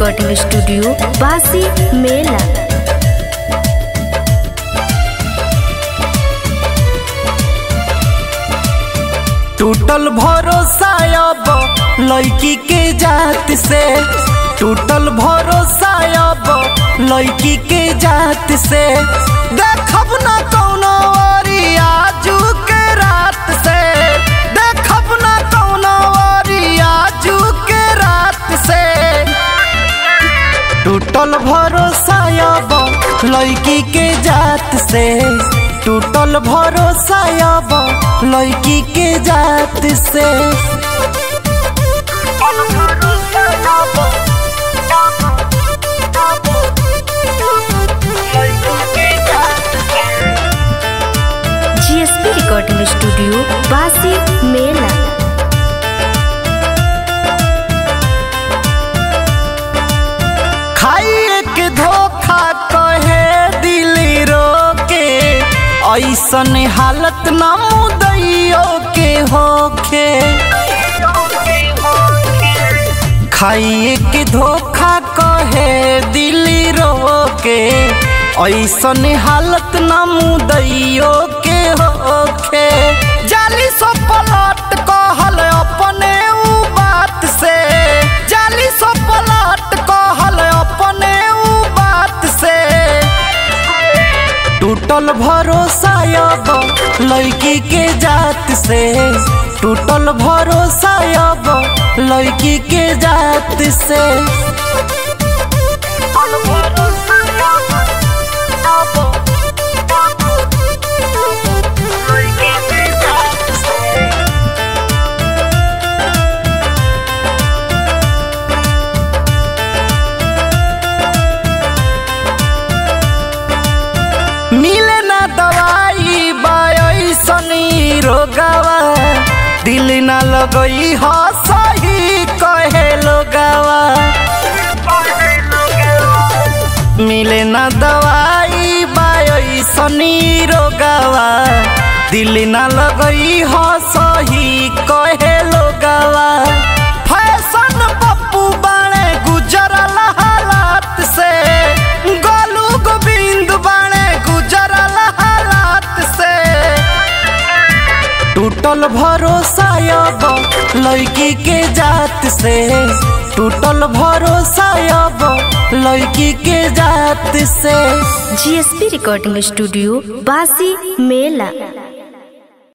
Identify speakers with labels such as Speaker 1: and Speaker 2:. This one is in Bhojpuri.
Speaker 1: रिकॉर्डिंग स्टूडियो बासी मेला
Speaker 2: टूटल भरोसा अब लड़की के जात से टूटल भरोसा अब लड़की के जात से देखब न कौनो ओरी आजू के रात से देखब न कौनो ओरी आजू के रात से टूटल भरोसा अब लड़की के जात से टूटल भरोसा अब लड़की के जात से
Speaker 1: जीएसपी रिकॉर्डिंग स्टूडियो बासी मेला
Speaker 2: खाइए के धोखा कहे दिली रोके ऐसन हालत न मुदैयो के होखे खाइए के धोखा कहे दिली रोके ऐसन हालत न मुदैयो के होखे जाली सो पलट कहल अपने उ बात से जाली सो पलट कहल अपने उ बात से टूटल भरोसा अब लड़की के जात से टूटल भरोसा अब लड़की के जात से मिले ना दवाई बायसनी रोगावा दिल ना लगई ह सही कहे लोगावा मिले ना दवाई बायसनी रोगावा दिल ना लगई ह सही कहे लोगावा फैशन पप्पू बाणे गुजरल हालात से गोलू गोविंद बाणे गुजरल हालात से टूटल भरोसा अब लड़की के जात से टूटल भरोसा अब लड़की के जात से
Speaker 1: जीएसपी रिकॉर्डिंग स्टूडियो बासी मेला